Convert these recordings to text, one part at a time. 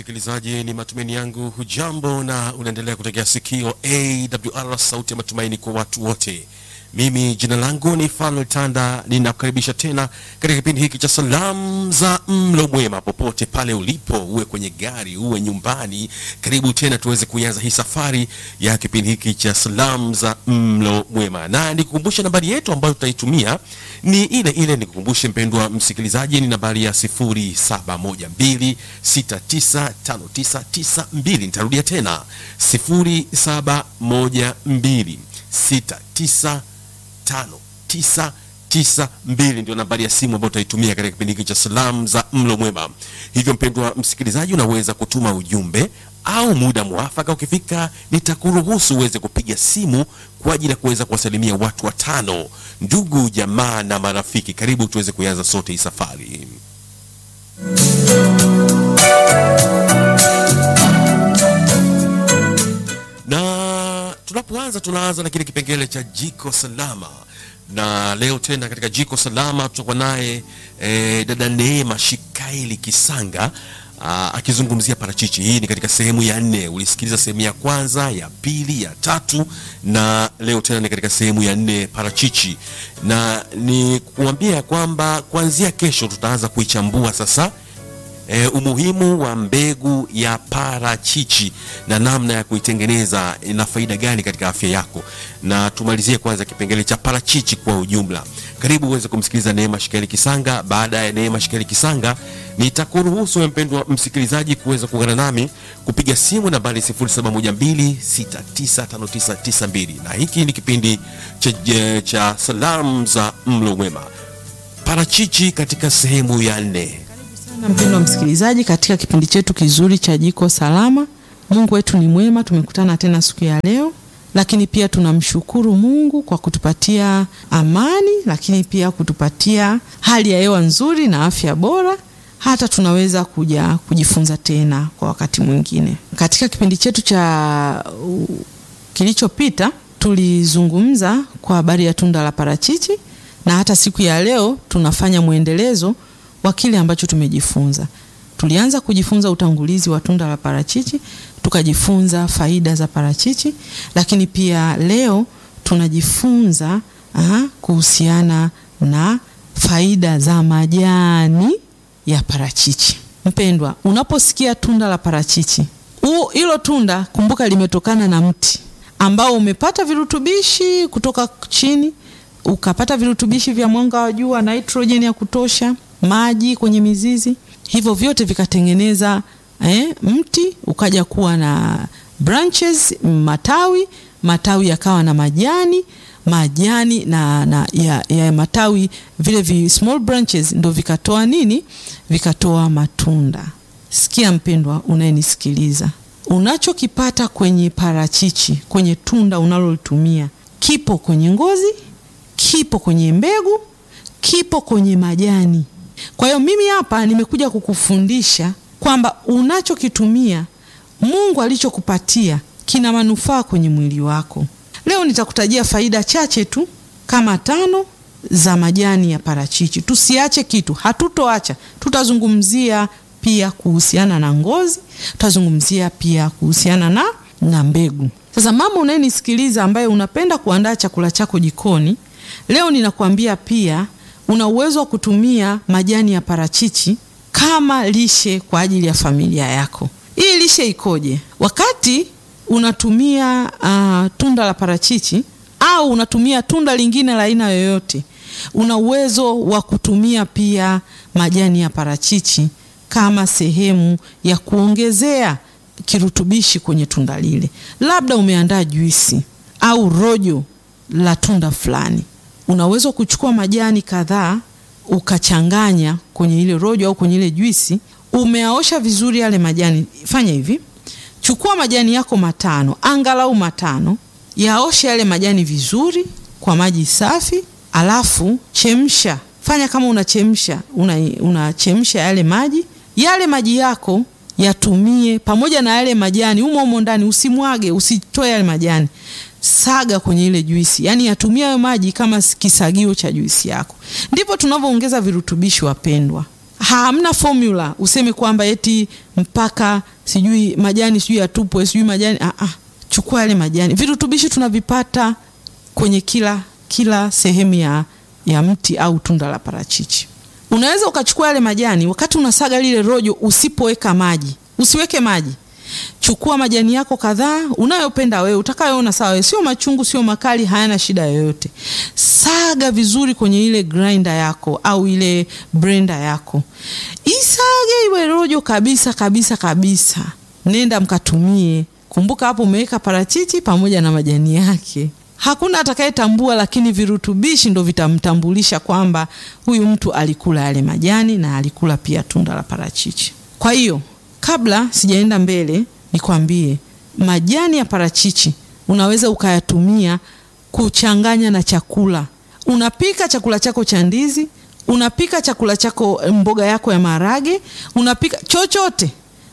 msikilizaji, ni matumaini yangu hujambo na unaendelea kutegea sikio AWR, sauti ya matumaini kwa watu wote. Mimi jina langu ni Fanuel Tanda, ninakukaribisha tena katika kipindi hiki cha salamu za mlo mwema. Popote pale ulipo, uwe kwenye gari, uwe nyumbani, karibu tena tuweze kuanza hii safari ya kipindi hiki cha salamu za mlo mwema, na nikukumbushe nambari yetu ambayo tutaitumia ni ile ile. Nikukumbushe mpendwa msikilizaji, ni nambari ya 0712695992. Nitarudia tena 071269 tano tisa tisa mbili ndio nambari ya simu ambayo utaitumia katika kipindi hiki cha salamu za mlo mwema. Hivyo mpendwa msikilizaji, unaweza kutuma ujumbe au muda mwafaka ukifika, nitakuruhusu uweze kupiga simu kwa ajili ya kuweza kuwasalimia watu watano, ndugu jamaa na marafiki. Karibu tuweze kuanza sote hii safari. na tunapoanza tunaanza na kile kipengele cha jiko salama, na leo tena katika jiko salama tutakuwa naye e, dada Neema Shikaili Kisanga aa, akizungumzia parachichi. Hii ni katika sehemu ya nne. Ulisikiliza sehemu ya kwanza, ya pili, ya tatu, na leo tena ni katika sehemu ya nne, parachichi, na ni kuambia kwamba kuanzia kesho tutaanza kuichambua sasa E, umuhimu wa mbegu ya parachichi na namna ya kuitengeneza ina faida gani katika afya yako, na tumalizie kwanza kipengele cha parachichi kwa ujumla. Karibu uweze kumsikiliza Neema Shikeli Kisanga. Baada ya Neema Shikeli Kisanga, nitakuruhusu wewe mpendwa msikilizaji kuweza kuungana nami kupiga simu nambari 0712695992 na hiki ni kipindi cha, cha salamu za mlo mwema, parachichi katika sehemu ya nne. Na mpendwa msikilizaji, katika kipindi chetu kizuri cha jiko salama, Mungu wetu ni mwema. Tumekutana tena siku ya leo, lakini pia tunamshukuru Mungu kwa kutupatia amani, lakini pia kutupatia hali ya hewa nzuri na afya bora, hata tunaweza kuja kujifunza tena kwa wakati mwingine. Katika kipindi chetu cha uh, kilichopita tulizungumza kwa habari ya tunda la parachichi, na hata siku ya leo tunafanya mwendelezo wa kile ambacho tumejifunza. Tulianza kujifunza utangulizi wa tunda la parachichi, tukajifunza faida za parachichi, lakini pia leo tunajifunza aha, kuhusiana na faida za majani ya parachichi. Mpendwa, unaposikia tunda la parachichi, hilo tunda kumbuka, limetokana na mti ambao umepata virutubishi kutoka chini, ukapata virutubishi vya mwanga wa jua, nitrojeni ya kutosha maji kwenye mizizi, hivyo vyote vikatengeneza eh, mti ukaja kuwa na branches, matawi, matawi yakawa na majani, majani na, na ya, ya matawi vile vi small branches ndo vikatoa nini? Vikatoa matunda. Sikia mpendwa, unayenisikiliza, unachokipata kwenye parachichi, kwenye tunda unalolitumia kipo kwenye ngozi, kipo kwenye mbegu, kipo kwenye majani. Kwa hiyo mimi hapa nimekuja kukufundisha kwamba unachokitumia Mungu alichokupatia kina manufaa kwenye mwili wako. Leo nitakutajia faida chache tu kama tano za majani ya parachichi. Tusiache kitu, hatutoacha. Tutazungumzia pia kuhusiana na ngozi, tutazungumzia pia kuhusiana na, na mbegu. Sasa mama unayenisikiliza, ambaye unapenda kuandaa chakula chako jikoni, leo ninakuambia pia una uwezo wa kutumia majani ya parachichi kama lishe kwa ajili ya familia yako. Hii lishe ikoje? Wakati unatumia uh, tunda la parachichi au unatumia tunda lingine la aina yoyote, una uwezo wa kutumia pia majani ya parachichi kama sehemu ya kuongezea kirutubishi kwenye tunda lile. Labda umeandaa juisi au rojo la tunda fulani unaweza kuchukua majani kadhaa ukachanganya kwenye ile rojo au kwenye ile juisi. Umeaosha vizuri yale majani. Fanya hivi, chukua majani yako matano, angalau matano, yaoshe yale majani vizuri kwa maji safi, alafu chemsha. Fanya kama unachemsha, unachemsha una yale maji. Yale maji yako yatumie pamoja na yale majani humo humo ndani, usimwage, usitoe yale majani saga kwenye ile juisi, yaani yatumia hayo maji kama kisagio cha juisi yako. Ndipo tunavyoongeza virutubishi, wapendwa. Hamna formula useme kwamba eti mpaka sijui majani sijui yatupwe sijui majani ah, ah. Chukua yale majani. Virutubishi tunavipata kwenye kila kila sehemu ya, ya mti au tunda la parachichi. Unaweza ukachukua yale majani, wakati unasaga lile rojo, usipoweka maji, usiweke maji Chukua majani yako kadhaa unayopenda wewe, utakayoona sawa wewe, sio machungu, sio makali, hayana shida yoyote. Saga vizuri kwenye ile grinder yako au ile blender yako, isage iwe rojo kabisa kabisa kabisa. Nenda mkatumie. Kumbuka hapo umeweka parachichi pamoja na majani yake. Hakuna atakayetambua, lakini virutubishi ndo vitamtambulisha kwamba huyu mtu alikula yale majani na alikula pia tunda la parachichi. Kwa hiyo kabla sijaenda mbele, nikwambie majani ya parachichi unaweza ukayatumia kuchanganya na chakula. Unapika chakula chako cha ndizi, unapika chakula chako, mboga yako ya maharage, unapika chochote,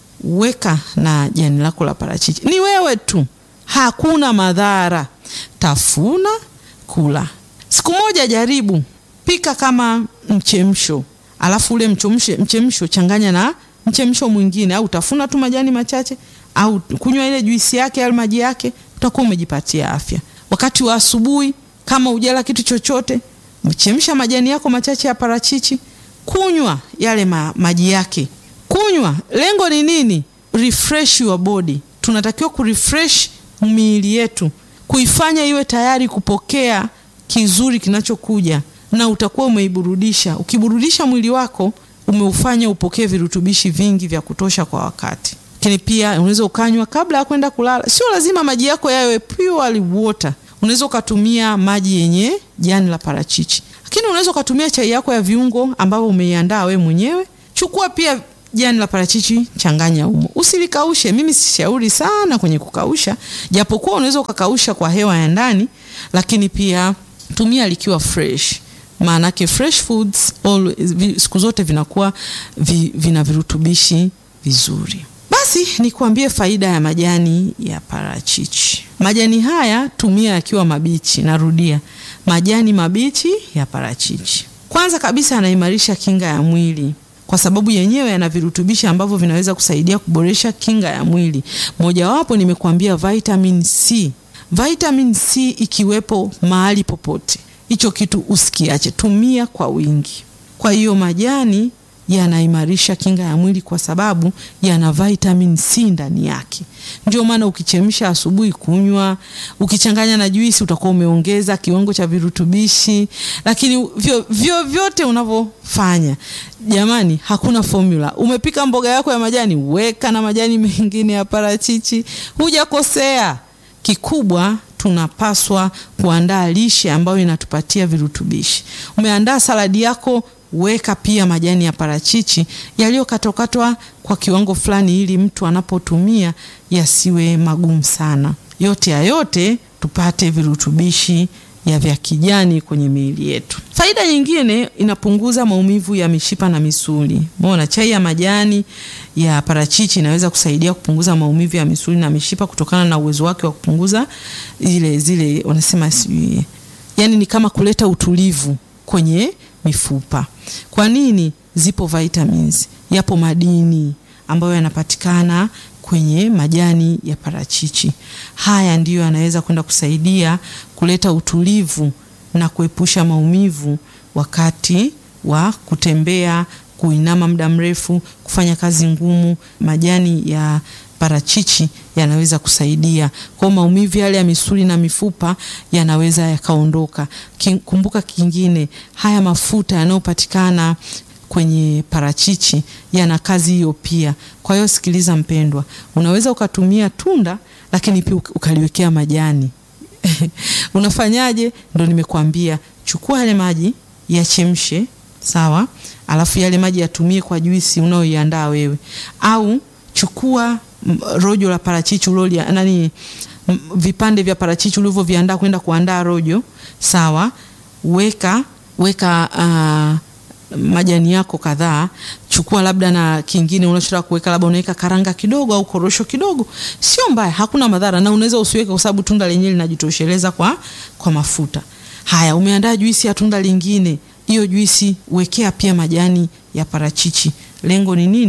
weka na jani lako la parachichi. Ni wewe tu, hakuna madhara. Tafuna, kula. Siku moja jaribu, pika kama mchemsho, alafu ule mchemsho, mchemsho changanya na mchemsho mwingine, au tafuna tu majani machache, au kunywa ile juisi yake au maji yake, utakuwa umejipatia afya. Wakati wa asubuhi, kama ujala kitu chochote, mchemsha majani yako machache ya parachichi, kunywa yale ma, maji yake, kunywa. Lengo ni nini? Refresh your body. Tunatakiwa kurefresh miili yetu, kuifanya iwe tayari kupokea kizuri kinachokuja, na utakuwa umeiburudisha. Ukiburudisha mwili wako umeufanya upokee virutubishi vingi vya kutosha kwa wakati. Lakini pia unaweza ukanywa kabla ya kwenda kulala. Sio lazima maji yako yawe pure water. Unaweza ukatumia maji yenye jani la parachichi, lakini unaweza ukatumia chai yako ya viungo ambayo umeiandaa we mwenyewe. Chukua pia jani la parachichi, changanya humo, usilikaushe. Mimi sishauri sana kwenye kukausha, japokuwa unaweza ukakausha kwa hewa ya ndani, lakini pia tumia likiwa fresh maanake fresh foods all, siku zote vinakuwa vi, vina virutubishi vizuri. Basi nikuambie faida ya majani ya parachichi. Majani haya tumia yakiwa mabichi. Narudia, majani mabichi ya parachichi. Kwanza kabisa yanaimarisha kinga ya mwili kwa sababu yenyewe yana virutubishi ambavyo vinaweza kusaidia kuboresha kinga ya mwili. Mojawapo nimekuambia vitamin C. Vitamin C ikiwepo mahali popote hicho kitu usikiache, tumia kwa wingi. Kwa hiyo majani yanaimarisha kinga ya mwili kwa sababu yana vitamin C ndani yake. Ndio maana ukichemsha asubuhi kunywa, ukichanganya na juisi utakuwa umeongeza kiwango cha virutubishi. Lakini vyo, vyo vyote unavyofanya, jamani, hakuna formula. Umepika mboga yako ya majani, weka na majani mengine ya parachichi, hujakosea. Kikubwa tunapaswa kuandaa lishe ambayo inatupatia virutubishi. Umeandaa saladi yako, weka pia majani ya parachichi yaliyokatwakatwa kwa kiwango fulani, ili mtu anapotumia yasiwe magumu sana. Yote ya yote tupate virutubishi ya vya kijani kwenye miili yetu. Faida nyingine, inapunguza maumivu ya mishipa na misuli. Umeona, chai ya majani ya parachichi inaweza kusaidia kupunguza maumivu ya misuli na mishipa kutokana na uwezo wake wa kupunguza zile zile wanasema sijui, yani ni kama kuleta utulivu kwenye mifupa. Kwa nini? Zipo vitamins, yapo madini ambayo yanapatikana kwenye majani ya parachichi. Haya ndiyo yanaweza kwenda kusaidia kuleta utulivu na kuepusha maumivu wakati wa kutembea, kuinama muda mrefu, kufanya kazi ngumu. Majani ya parachichi yanaweza kusaidia kwa maumivu yale ya misuli na mifupa yanaweza yakaondoka. Kumbuka kingine, haya mafuta yanayopatikana kwenye parachichi yana kazi hiyo pia. Kwa hiyo sikiliza mpendwa, unaweza ukatumia tunda lakini pia ukaliwekea majani unafanyaje? Ndo nimekuambia, chukua yale maji yachemshe, sawa, alafu yale maji yatumie kwa juisi unaoiandaa wewe, au chukua rojo la parachichi ulolia nani, vipande vya parachichi ulivyoviandaa kwenda kuandaa rojo, sawa, weka weka uh, majani yako kadhaa, chukua labda na kingine unachotaka kuweka, labda unaweka karanga kidogo au korosho kidogo, sio mbaya, hakuna madhara, na unaweza usiweke kwa sababu tunda lenyewe linajitosheleza kwa, kwa mafuta haya. Umeandaa juisi ya tunda lingine, hiyo juisi wekea pia majani ya parachichi. Lengo ni nini?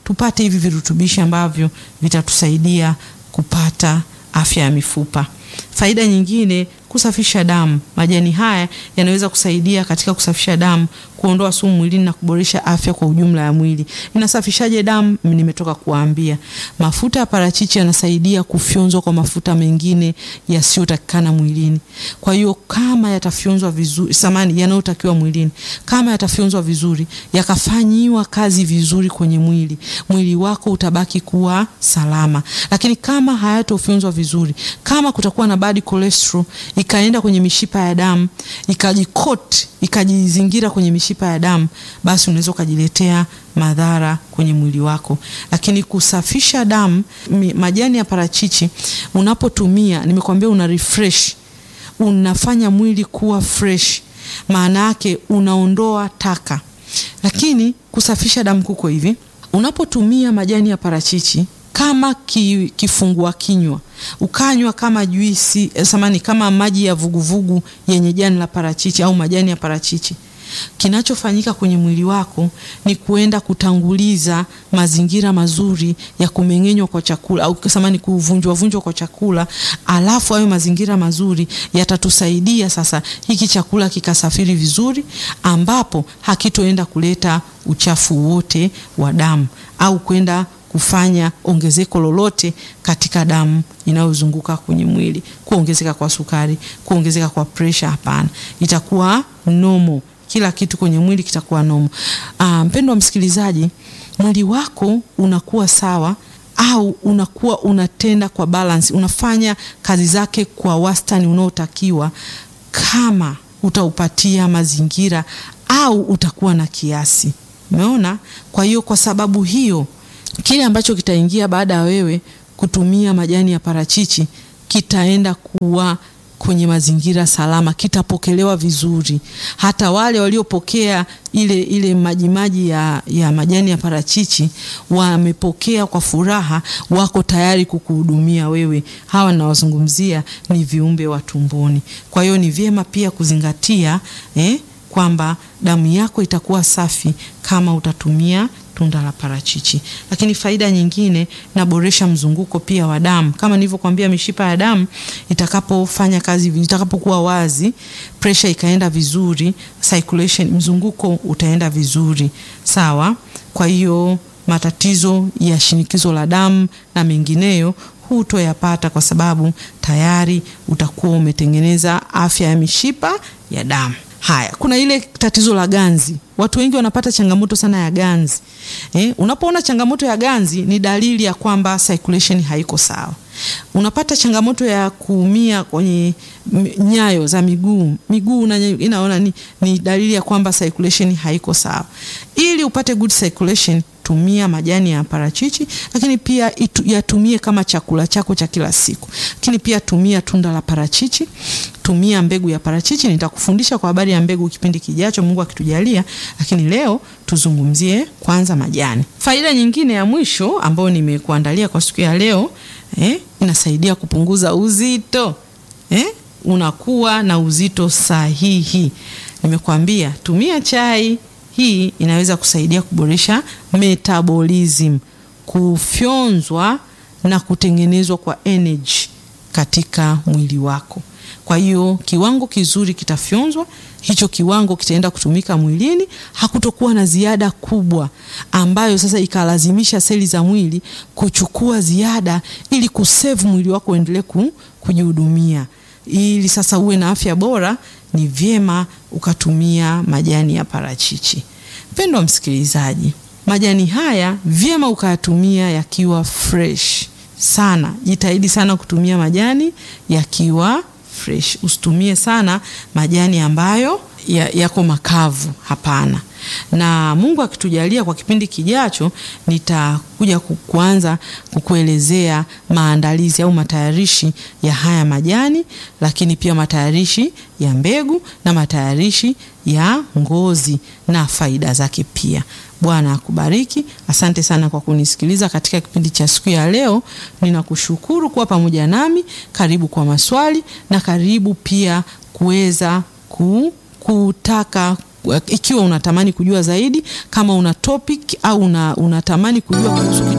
tupate hivi virutubishi ambavyo vitatusaidia kupata afya ya mifupa. Faida nyingine, kusafisha damu. Majani haya yanaweza kusaidia katika kusafisha damu, kuondoa sumu mwilini na kuboresha afya kwa ujumla ya mwili. Inasafishaje damu? Nimetoka kuambia. Mafuta ya parachichi yanasaidia kufyonzwa kwa mafuta mengine yasiyotakikana mwilini. Kwa hiyo kama yatafyonzwa vizuri, samani yanayotakiwa mwilini, kama yatafyonzwa vizuri, yakafanyiwa kazi vizuri kwenye mwili, mwili wako utabaki kuwa salama. Lakini kama hayatofyonzwa vizuri, kama kutakuwa na bad cholesterol ikaenda kwenye mishipa ya damu ikajikoti ikajizingira kwenye mishipa ya damu, basi unaweza ukajiletea madhara kwenye mwili wako. Lakini kusafisha damu, majani ya parachichi unapotumia, nimekwambia una refresh, unafanya mwili kuwa fresh, maana yake unaondoa taka. Lakini kusafisha damu kuko hivi, unapotumia majani ya parachichi kama ki, kifungua kinywa ukanywa kama juisi samani, kama maji ya vuguvugu yenye jani la parachichi au majani ya parachichi, kinachofanyika kwenye mwili wako ni kuenda kutanguliza mazingira mazuri ya kumeng'enywa kwa chakula au samani, kuvunjwa vunjwa kwa chakula, alafu hayo mazingira mazuri yatatusaidia sasa hiki chakula kikasafiri vizuri, ambapo hakitoenda kuleta uchafu wote wa damu au kwenda kufanya ongezeko lolote katika damu inayozunguka kwenye mwili, kuongezeka kwa sukari, kuongezeka kwa presha. Hapana, itakuwa nomo, kila kitu kwenye mwili kitakuwa nomo. Ah, mpendwa msikilizaji, mwili wako unakuwa sawa au unakuwa unatenda kwa balance, unafanya kazi zake kwa wastani unaotakiwa kama utaupatia mazingira au utakuwa na kiasi. Umeona? Kwa hiyo kwa sababu hiyo kile ambacho kitaingia baada ya wewe kutumia majani ya parachichi kitaenda kuwa kwenye mazingira salama, kitapokelewa vizuri. Hata wale waliopokea ile ile majimaji ya, ya majani ya parachichi wamepokea kwa furaha, wako tayari kukuhudumia wewe. Hawa nawazungumzia ni viumbe wa tumboni. Kwa hiyo ni vyema pia kuzingatia eh, kwamba damu yako itakuwa safi kama utatumia tunda la parachichi. Lakini faida nyingine, naboresha mzunguko pia wa damu. Kama nilivyokuambia, mishipa ya damu itakapofanya kazi, itakapokuwa wazi, pressure ikaenda vizuri, circulation, mzunguko utaenda vizuri, sawa. Kwa hiyo matatizo ya shinikizo la damu na mengineyo hutoyapata kwa sababu tayari utakuwa umetengeneza afya ya mishipa ya damu. Haya, kuna ile tatizo la ganzi. Watu wengi wanapata changamoto sana ya ganzi. Eh, unapoona changamoto ya ganzi ni dalili ya kwamba circulation haiko sawa. Unapata changamoto ya kuumia kwenye nyayo za miguu, miguu inaona ni, ni dalili ya kwamba circulation haiko sawa. Ili upate good circulation, tumia majani ya parachichi, lakini pia itu, yatumie kama chakula chako cha kila siku. Lakini pia tumia tunda la parachichi, tumia mbegu ya parachichi. Nitakufundisha kwa habari ya mbegu kipindi kijacho, Mungu akitujalia, lakini leo tuzungumzie kwanza majani. Faida nyingine ya mwisho ambayo nimekuandalia kwa siku ya leo eh, inasaidia kupunguza uzito eh, unakuwa na uzito sahihi. Nimekuambia tumia chai hii inaweza kusaidia kuboresha metabolism, kufyonzwa na kutengenezwa kwa energy katika mwili wako. Kwa hiyo kiwango kizuri kitafyonzwa, hicho kiwango kitaenda kutumika mwilini, hakutokuwa na ziada kubwa ambayo sasa ikalazimisha seli za mwili kuchukua ziada ili kusave mwili wako uendelee kujihudumia. Ili sasa uwe na afya bora, ni vyema ukatumia majani ya parachichi. Mpendwa msikilizaji, majani haya vyema ukayatumia yakiwa fresh sana. Jitahidi sana kutumia majani yakiwa fresh. Usitumie sana majani ambayo yako ya makavu, hapana. Na Mungu akitujalia, kwa kipindi kijacho nitakuja kuanza kukuelezea maandalizi au matayarishi ya haya majani, lakini pia matayarishi ya mbegu na matayarishi ya ngozi na faida zake pia. Bwana akubariki. Asante sana kwa kunisikiliza katika kipindi cha siku ya leo. Ninakushukuru kuwa pamoja nami. Karibu kwa maswali na karibu pia kuweza ku, kutaka ikiwa unatamani kujua zaidi, kama una topic au una, unatamani kujua kuhusu kitu